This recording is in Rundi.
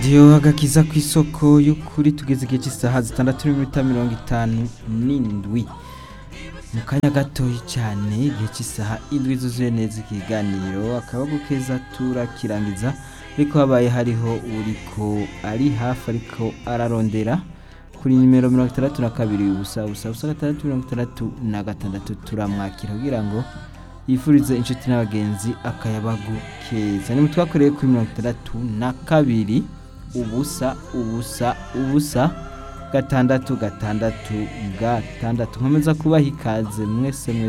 Diyo agakiza ku isoko y'ukuri tugeze igihe cy'isaha zitandatu n'iminota mirongo itanu n'indwi mu kanya gatoyi cyane igihe cy'isaha indwi zuzuye neza ikiganiro akaboko keza turakirangiza ariko habaye hariho uriko ari hafi ariko ararondera kuri nimero mirongo itandatu na kabiri ubusa ubusa ubusa gatandatu mirongo itandatu na gatandatu turamwakira kugira ngo yifurize inshuti n'abagenzi akayabagu keza ni twakoreye kuri mirongo itandatu na kabiri ubusa ubusa ubusa gatandatu gatandatu gatandatu nkomeza kubaha ikaze mwese mwese